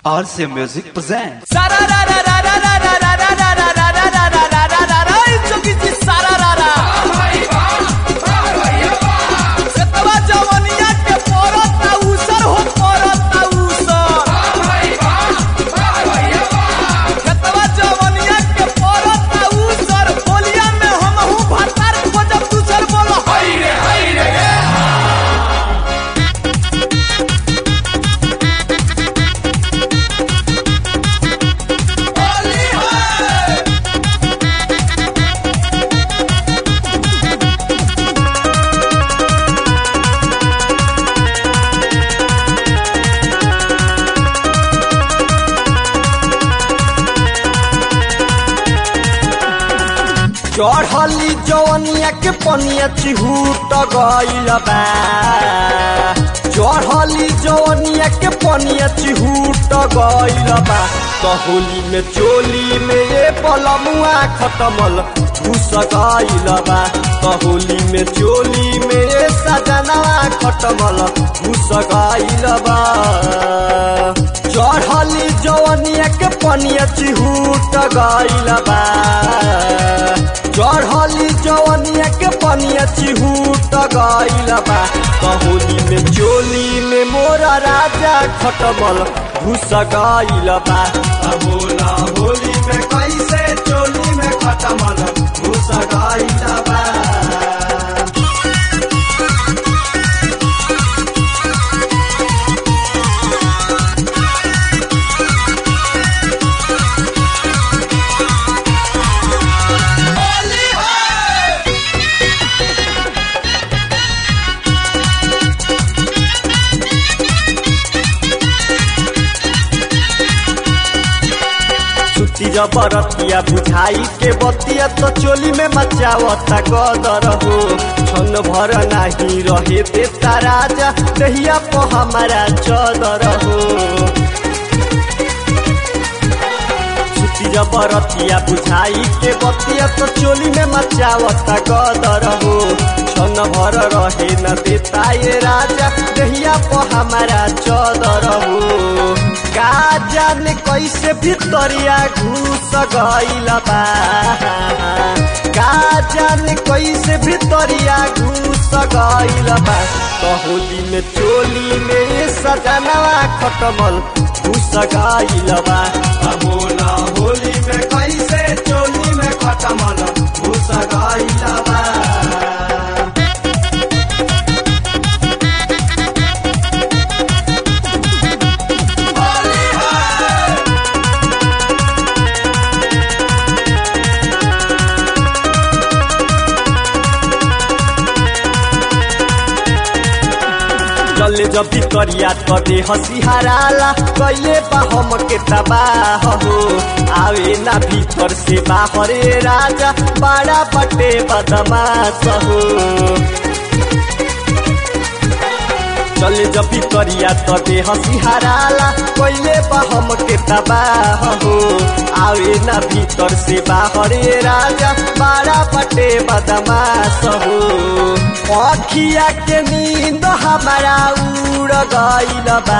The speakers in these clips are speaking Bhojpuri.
RC Music presents. चढ़ली जवनिया के पनिया चिहूट गईल बा चढ़ली जवनिया के पनिया चिहूट गईल बा कहोली में चोली में ये पलमुआ खटमल घुस गईल बा कहोली में चोली में ये सजनवा खटमल घुस गईल बा चढ़ली जवनिया के पनिया चिहूट गईल बा चढ़ली जवनिया के पनिया चिहूट गईल बा कहोली में चोली में मोरा राजा खटमल घुस गईल बा बोला होली में कैसे चोली में खटमल घुस गईल बा सुती जबरतिया बुझाई के बतिया तो चोली में मचावता गदर हो छन भर नाही रहे देता राजा दहिया को हमारा चदर हो सुती जबरतिया बुझाई के बतिया तो चोली में मचावता गदर हो छन भर रहे न देता ये राजा दहिया को हमारा चदर हो का जाने कैसे भितरिया घुस गईल बा का जाने कैसे भितरिया घुस गईल बा कहोली में चोली में सजनवा खटमल घुस गईल बा बोला होली में कैसे चोली में खटमल घुस गईल बा चले जब करिया तो दे हसी हराला कैले बा हम के तबाह हो आवे ना भीतर से बाहरे राजा बड़ा बटे बदमाश हो चले जब करिया तो दे हसी हराला कैले बा हम के तबाह हो आवे ना भीतर से बाहरे राजा बड़ा बटे बदमाश हो अखिया के नींद हमारा उड़ गईल बा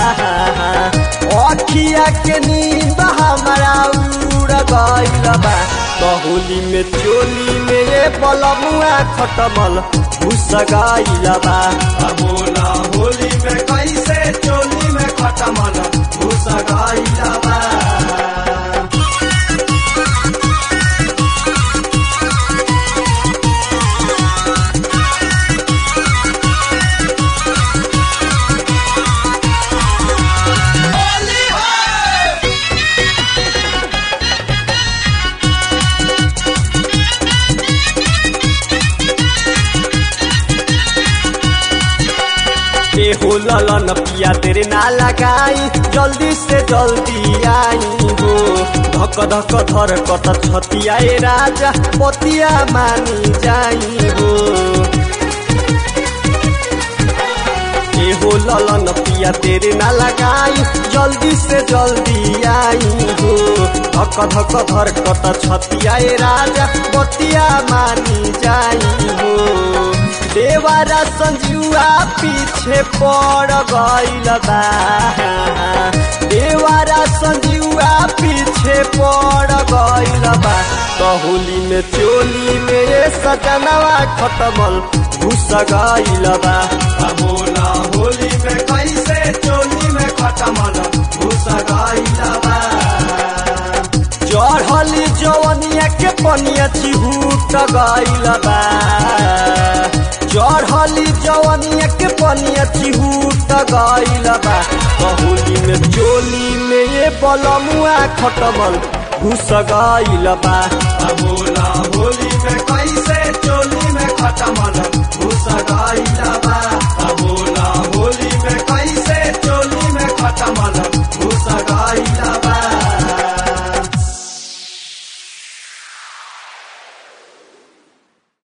अखिया के नींद हमारा उड़ गईल बा कहोली में चोली में ये बलमुआ खटमल घुस गईल बा बोला होली में कैसे चोली में खटमल घुस गईल बा के हो ललन पिया तेरे ना लगाई जल्दी से जल्दी आई हो धक धक धर कत छतियाए राजा पतिया मानी जाई हो के हो ललन पिया तेरे ना लगाई जल्दी से जल्दी आई हो धक धक धर कत छतियाए राजा पतिया मानी जाई हो देवारा संजुआ पीछे पड़ गईल बा देवा तो होली में चोली में ये सजनवा खटमल घुस गईल बा बोला होली में कैसे चोली में खटमल घुस गईल बा चढ़ली जवनिया के पनिया चिहूट गईल बा चढ़ली जवनिया के पनिया चिहूट गईल बा होली में चोली में ये बलमुआ खटमल घुस गईल बा बोला होली में कैसे चोली में खटमल घुस